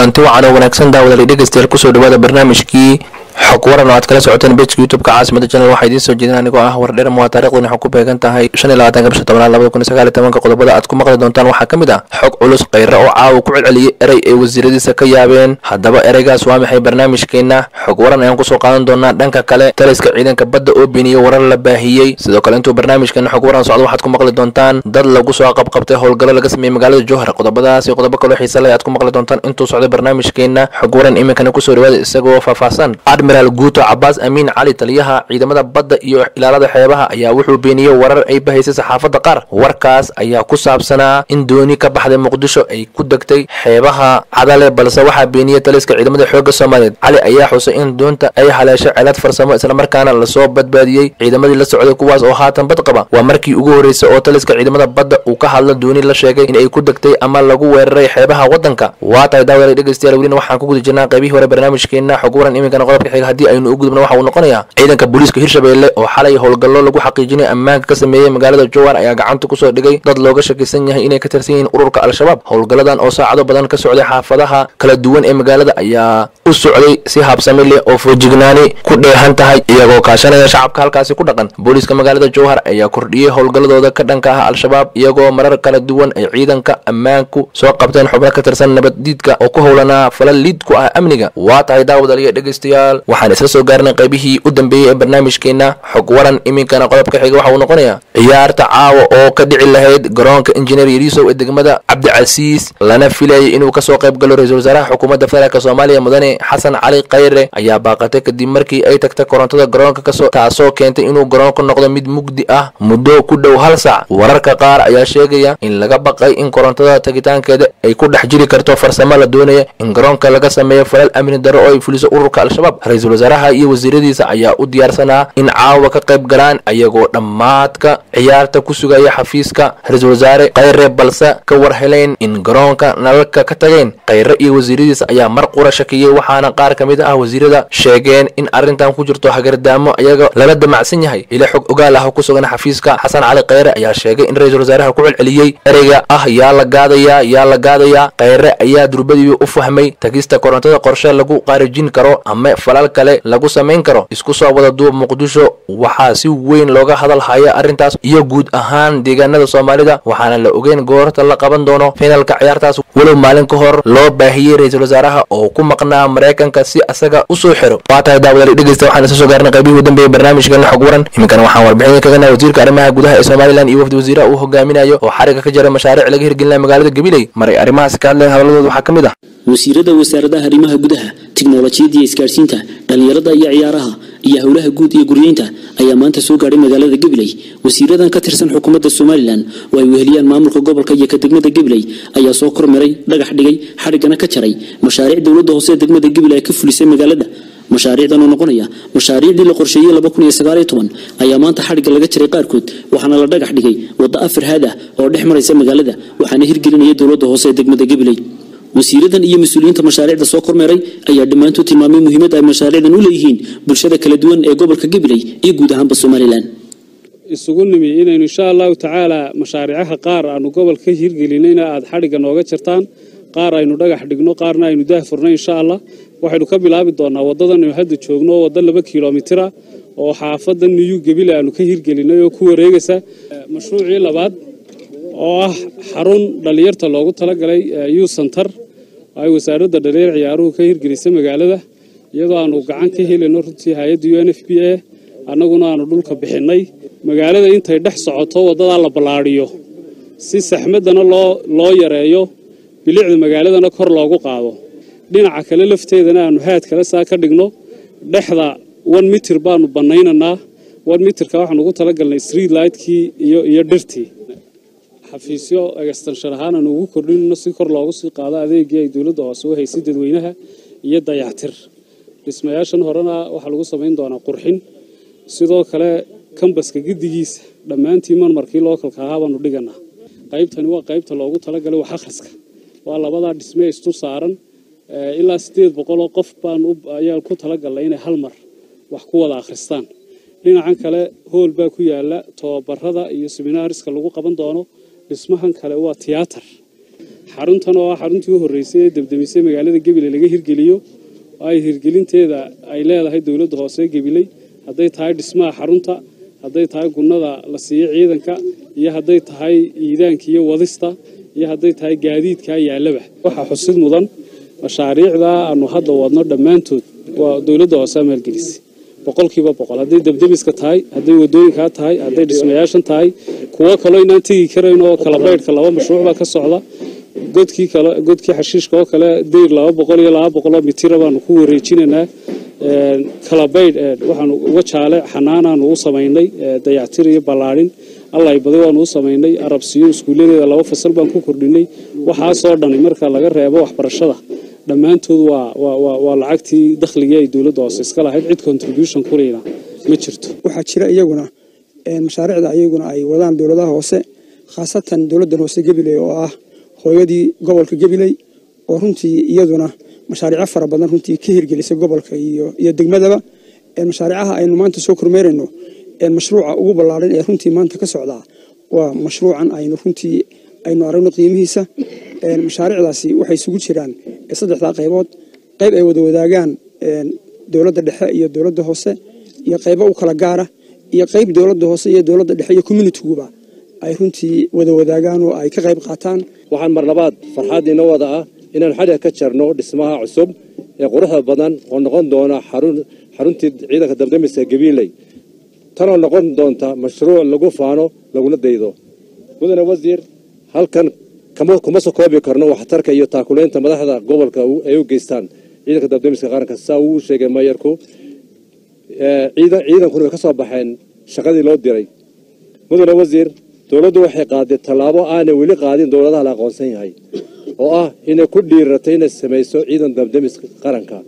kulanti wacan oo wanaagsan daawadalay dhegeystayaal kusoo dhawaada barnaamijkii xog waran oo aad kala socoteen bejka youtubeka caasimada janal waxaa idiin soo jeedin anigoo ah wardheer waa taarikhdan waxay ku beegan tahay shan iyo labaatanka bisha tobnaad labada kun iyo sagaal iyo tobanka qodobada aad ku maqli doontaan waxaa ka mid ah xog culus khayre oo caawa ku celceliyey erey ay wasiiradiisa ka yaabeen haddaba ereygaas waa maxay barnaamijkeenna xog waran ayaan kusoo qaadan doonaa dhanka kale taliska ciidanka badda oo beeniyey warar la baahiyey sidoo kale intuu barnaamijkeena xog waran socdo waxaad ku maqli doontaan dad lagu soo qabqabtay howlgallo laga sameeyey magaalada jowhar qodobadaas iyo qodobo kaloo xiisa leh aad ku maqli doontaan intuu socdo barnaamijkeena xog waran iminkana kusoo dhawaada isagoo faahfaahsan admiral guuto cabaas amiin cali taliyaha ciidamada badda iyo ilaalada xeebaha ayaa wuxuu beeniyey warar ay bahaysay saxaafadda qaar warkaas ayaa ku saabsanaa in dooni ka baxday muqdisho ay ku degtay xeebaha cadale balse waxaa beeniyey taliska ciidamada xoogga soomaaliyeed cali ayaa xusay in doonta ay haleeshay celad farsamo islamarkaana lasoo badbaadiyey ciidamadii la socday kuwaas oo haatan bad qaba waa markii ugu horreysay oo taliska ciidamada badda uu ka hadla dooni la sheegay in ay ku degtay ama lagu weeraray xeebaha waddanka waa tahay daawada dhegeystayaal welina waxaan ku guda jirnaa qaybihii hore barnaamijkeena xog waran iminkana qodobka xiga haddii aynu u gudubno waxa uu noqonayaa ciidanka booliiska hirshabeelle oo xalay howlgallo lagu xaqiijinay ammaanka ka sameeyey magaalada jowar ayaa gacanta kusoo dhigay dad looga shakisan yahay inay ka tirsan yihiin ururka al-shabaab howlgalladan oo saacado badan ka socday xaafadaha kala duwan ee magaalada ayaa u socday si habsami leh oo foojignaani ku dheehan tahay iyagoo kaashanaya shacabka halkaasi ku dhaqan booliiska magaalada jowhar ayaa kordhiyey howlgalladooda ka dhanka ah al-shabaab iyagoo marar kala duwan ay ciidanka ammaanku soo qabteen xubno ka tirsan nabaddiidka oo ku howlanaa falal liid ku ah amniga waa tahay daawadaliya dhegeystayaal waxaan isla soo gaarnay qaybihii u dambeeyey ee barnaamijkeena xog waran iminkana qodobka xiga waxa uu noqonayaa ciyaarta caawa oo ka dhici lahayd garoonka injineer yariisow ee degmada cabdicasiis lana filayay inuu kasoo qayb galo ra-iisul wasaaraha xukuumadda federaalk soomaaliya mudane xasan cali khayre ayaa baaqatay kadib markii ay tagtay korontada garoonka kasoo taasoo keentay inuu garoonka noqdo mid mugdi ah muddo ku dhow hal saac wararka qaar ayaa sheegaya in laga baqay in korontada tagitaankeeda ay ku dhex jiri karto farsamo la doonaya in garoonka laga sameeyo falal amni daro oo ay fuliso ururka al-shabaab ra-iisul wasaaraha iyo wasiiradiisa ayaa u diyaarsanaa in caawa ka qayb galaan ayagoo dhammaadka ciyaarta ku sugaya xafiiska ra-iisul wasaare khayre balse ka war heleen in garoonka nalalka ka tageen khayre iyo wasiiradiisa ayaa mar qura shakiyey waxaana qaar ka mid ah wasiirada sheegeen in arrintan ku jirto hagardaamo iyaga lala damacsan yahay ila xog ogaal ah oo ku sugan xafiiska xasan cali khayre ayaa sheegay in ra-iisul wasaaraha ku celceliyey ereyga ah yaa la gaadayaa yaa la gaadayaa khayre ayaa durbadiiba u fahmay tagista korontada qorshe lagu qaarijin karo ama falal kale lagu samayn karo isku soo wada duub muqdisho waxaa si weyn looga hadal haya arrintaas iyo guud ahaan deegaanada soomaalida waxaana la ogeyn goorta la qaban doono finalka ciyaartaas walow maalin ka hor loo baahiyey ra-iisul wasaaraha oo ku maqnaa maraykanka si asaga usoo xiro waa tahay daawadal dhegeysta waxaan isa soo gaarnay qaybihii u dambeeyey barnaamijkeena xog waran iminkana waxaan warbixin kagana wasiirka arrimaha gudaha ee somalilan iyo wafdi wasiiraha uu hogaaminayo oo xariga ka jira mashaariic laga hirgelinaya magaalada gabiley maray arrimahaasi ka hadleen hadalladooda waxaa ka mid ah wasiirada wasaaradaha arrimaha gudaha tiknolojiyadda iyo isgaadhsiinta dhallinyarada iyo ciyaaraha iyo howlaha guud iyo guryeynta ayaa maanta soo gaadhay magaalada gabiley wasiiradan ka tirsan xukuumadda somalilan oo ay weheliyaan maamulka gobolka iyo ka degmada gabiley ayaa soo kormaray dhagax dhigay xadhiggana ka jaray mashaariic dowladda hoose ee degmada gabiley ay ka fulisay magaalada mashaariicdan oo noqonaya mashaariicdii la qorsheeyey ayaa maanta xadhigga laga jaray qaarkood waxaana la dhagax dhigay wadda afar haad ah oo dhex maraysa magaalada waxaana hirgelinaya dowladda hoose ee degmada gabiley wasiiradan iyo mas-uuliyiinta mashaariicda soo kormeeray ayaa dhammaantood tilmaamay muhiimadda ay mashaariicdan u leeyihiin bulshada kala duwan ee gobolka gabiley iyo guud ahaanba somalilan isugu nimi inaynu insha allahu tacaala mashaariicaha qaar aanu gobolka hirgelinayna aada xadhigga nooga jartaan qaar aynu dhagax dhigno qaarna aynu daah furnay insha allah waxaynu ka bilaabi doonaa waddadanaynu hadda joogno wadda laba kilomitira oo xaafadda niyu gebile aanu ka hirgelinay oo ku wareegaysa mashruucii labaad oo ah xarun dhallinyarta loogu talagalay u santar ay wasaaradda dhalinyar ciyaaruhu ka hirgelisay magaalada iyadoo aanu gacan ka helayno runtii hay-adda u n f b a annaguna aanu dhulka bixinnay magaalada intay dhex socoto waddadaa la ballaadhiyo si saxmaddana loo loo yareeyo bilicda magaaladana kor loogu qaado dhinaca kale lafteedana aanu haad kale saa ka dhigno dhexda one mitir baanu bannaynaynaa one mitirka waxaanu ugu talagalnay street lightkii iyo iyo dhirtii xafiisyo egastanshan ahaan aanu ugu kordhinayno si kor loogu sii qaado adeegii ay dowladda hoose u haysay dadweynaha iyo dayactir dhismayaashan horena waxaa lagu samayn doonaa qurxin sidoo kale kambaska gedigiisa dhammaantii marmarkii lookalka ahaa baanu dhiganaa qaybtani waa qaybta loogu talagalay wax akhriska waa labadaa dhisme istur saaran ilaa sideed boqoloo qof baan ayaa ku talagalnay inay hal mar wax ku wada akhristaan dhinacan kale hool baa ku yaala tobabarada iyo seminaariska lagu qaban doono dhismahan kale waa tiyaatar xaruntan oo ah xaruntii u horreysay ee debdemisay magaalada gabiley laga hirgeliyo oo ay hirgelinteeda ay leedahay dowladda hoose gabiley hadday tahay dhismaha xarunta hadday tahay gunnada la siiyo ciidanka iyo hadday tahay iidaanka iyo wadista iyo hadday tahay gaadiidka yaallaba waxaa xusid mudan mashaariicda aanu hadda wadno dhammaantood waa dowladda hoose maalgelisay boqolkiiba boqol hadday debdemiska tahay hadday wadooyinkaa tahay hadday dhismayaashan tahay kuwo kaloo inaan tegi karayn oo kala baydhka laba mashruuc baa ka socda godkii kale godkii xashiishka oo kale dayr laba boqol iyo laba boqol oo mitira baanu ku wareejinaynaa kala baydh waxaanu uga jaale xanaanaanu u samaynay dayactir iyo ballaadhin allay badi waanu u samaynay arabsiyo iskuulladeeda laba fasal baan ku kordhinay waxaasoo dhani marka laga reebo waxbarashada dhammaantood waa lacagtii dakhligii ay dowladda hoose iska lahayd cid contribution kuleyna ma jirto waxaa jira iyaguna mashaariicda iyaguna ay wadaan dowladaha hoose khaasatan dowladdan hoose gabiley oo ah hooyadii gobolka gabiley oo runtii iyaduna mashaariico fara badan runtii ka hirgelisay gobolka iyo degmadaba mashaariicaha aynu maanta soo kormeerayno mashruuca ugu ballaaran ee runtii maanta ka socdaa waa mashruucan aynu runtii aynu aragno qiimihiisa mashaariicdaasi waxay isugu jiraan saddexdaa qaybood qayb ay wada wadaagaan dowladda dhexe iyo dowladda hoose iyo qaybo u kala gaara iyo qayb dowladda hoose iyo dowladda dhexe iyo communitiguba ay runtii wada wadaagaan oo ay ka qayb qaataan waxaan mar labaad farxaad inoo wada ah inaan xadhiga ka jarno dhismaha cusub ee quruxda badan oo noqon doona xaruntii ciidanka dabdamiska gabiiley tanoo noqon doonta mashruuc lagu faano laguna daydo mudane wasiir halkan kuma soo koobi karno waxtarka iyo taakulaynta madaxda gobolka ay u geystaan ciidanka dabdamiska qaranka saa uu sheegay maayarku ciidankuna way ka soo baxeen shaqadii loo diray mudane wasiir dowladdu waxay qaaday tallaabo aanay weli qaadin dowladaha la aqoonsan yahay oo ah inay ku dhiiratay inay samayso ciidan dabdamiska qaranka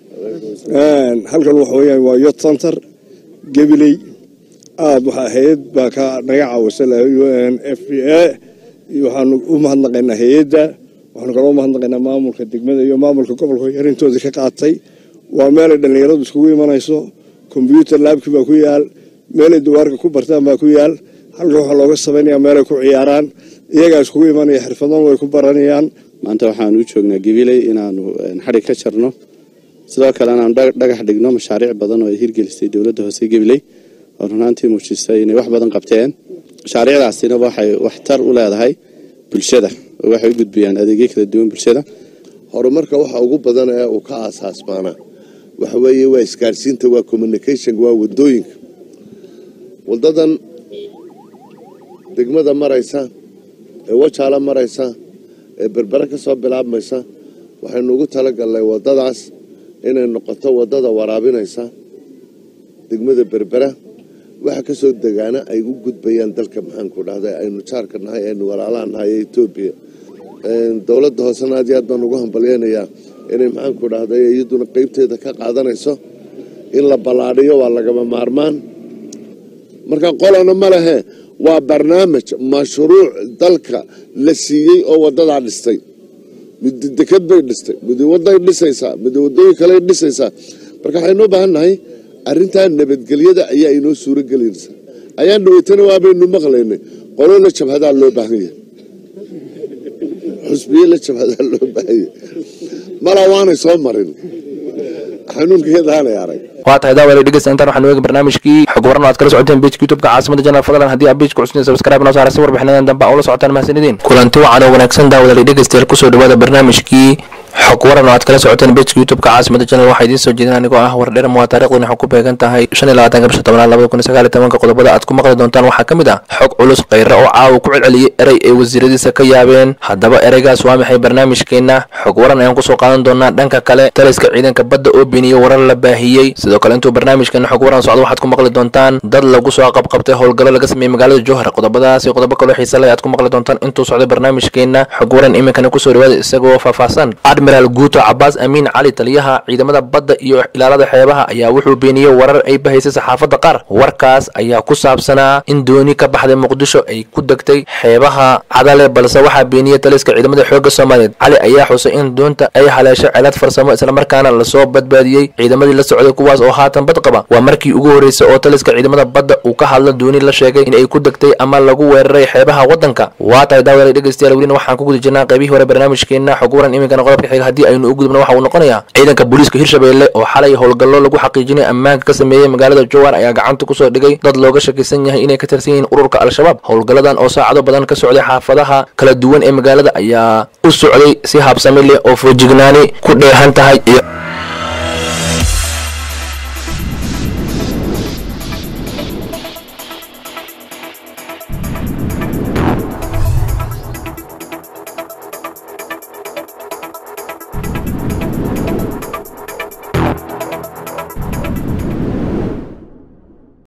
halkan waxa weyaan waa yot center gabiley aada waxaa hay-ad baa ka naga caawisa u n f b a waxaanu u mahadnaqaynaa hay-adda waxaanu kaloo umahadnaqaynaa maamulka degmada iyo maamulka gobolka yarintoodii ka qaatay waa meelay dhallinyaradu iskugu imanayso kombyuutar laabkii baa ku yaal meelay dawaarka ku bartaan baa ku yaal halkan waxaa looga samaynayaa meelay ku ciyaaraan iyagaa iskugu imanaya xirfadan way ku baranayaan maanta waxaanu u joognaa gabiley inaanu xadhig ka jarno sidoo kale inaanu dhagax dhigno mashaariic badan oo ay hirgelisay dowladda hoose gabiley oo runaantii muujisay inay wax badan qabteen mashaariicdaasina waxay waxtar u leedahay bulshada oo waxay u gudbiyaan adeegyo kala duwan bulshada horumarka waxa ugu badan ee uu ka aasaasmaanaa waxa weeye waa isgaarsiinta waa communication waa wadooyinka wadadan degmada maraysa ee wajaala maraysa ee berbere ka soo bilaabmaysa waxaynu ugu talagalnay wadadaas inay noqoto wadada waraabinaysa degmada berbera waxa kasoo degaana ay u gudbayaan dalka maxaanku dhahda aynu jaarka nahay aynu walaalaha nahay ee etoobiya dowladda hoosena aad iyo aad baan ugu hambalyeynayaa inay maxaanku dhahday iyaduna qeybteeda ka qaadanayso in la ballaadhiyo waa lagama maarmaan marka qolana ma lehe waa barnaamij mashruuc dalka la siiyey oo wadadaa dhistay mid deked bay dhistay mid waday dhisaysaa mid wadooyin kale dhisaysaa marka waxaynu u baahan nahay arrintaa nabadgelyada ayaa inoo suuro gelinaysa ayaan dhaweytana waabaynu maqlaynay qolo la jabhadaa loo baahan yahay xusbiye la jabhadaa loo baahan yahay malaa waanay soo marin xanuunkeedaanay arag waa tahay daawada dhegeysta intaan waxaan weegi barnaamijkii xog waran oo aad kala socoteen pejka youtubeka caasimada janal fadlan haddii aad pejka cusnay subscribe noo saara si warbixinadan dambe aa ula socotaan mahadsanidin kulanti wacan oo wanaagsan daawada dhegeystayaal kusoo dhawaada barnaamijkii xog waran oo aad kala socoteen pejka youtubeka caasimada janal waxaa idiin soo jeedin anigoo ah wardheram waa taariikhduna waxay ku beegan tahay shan iyo labaatanka bisha tobnaad labada kun iyo sagaal iyo tobanka qodobada aad ku maqli doontaan waxaa ka mid ah xog culus khayra oo caawa ku celceliyey erey ay wasiiradiisa ka yaabeen haddaba ereygaas waa maxay barnaamijkeenna xog waran ayaan kusoo qaadan doonaa dhanka kale taliska ciidanka badda oo beeniyey warar la baahiyey sidoo kale intuu barnaamijkeena xog waran socdo waxaad ku maqli doontaan dad lagu soo qabqabtay howlgallo laga sameeyey magaalada jowhar qodobadaas iyo qodobo kaloo xiisa leh aad ku maqli doontaan intuu socday barnaamijkeena xog waran iminkana kusoo dhawaada isagoo faahfaahsan admiraal guuto cabaas amiin cali taliyaha ciidamada badda iyo ilaalada xeebaha ayaa wuxuu beeniyey warar ay bahaysay saxaafadda qaar warkaas ayaa ku saabsanaa in dooni ka baxday muqdisho ay ku degtay xeebaha cadale balse waxaa beeniyey taliska ciidamada xoogga soomaaliyeed cali ayaa xusay in doonta ay haleeshay celad farsamo islamarkaana lasoo badbaadiyey ciidamadii la socday kuwaas oo haatan bad qaba waa markii ugu horreysay oo taliska ciidamada badda uu ka hadla dooni la sheegay in ay ku degtay ama lagu weeraray xeebaha waddanka waa tahay daawada dhegeystayaal welina waxaan ku guda jirnaa qaybihii hore barnaamijkeena xog waran iminkana qodobka xiga haddii aynu u gudubno waxa uu noqonayaa ciidanka booliiska hirshabeelle oo xalay howlgallo lagu xaqiijinay ammaanka ka sameeyey magaalada jowar ayaa gacanta kusoo dhigay dad looga shakisan yahay inay ka tirsan yihiin ururka al-shabaab howlgalladan oo saacado badan ka socday xaafadaha kala duwan ee magaalada ayaa u socday si habsami leh oo foojignaani ku dheehan tahay iyo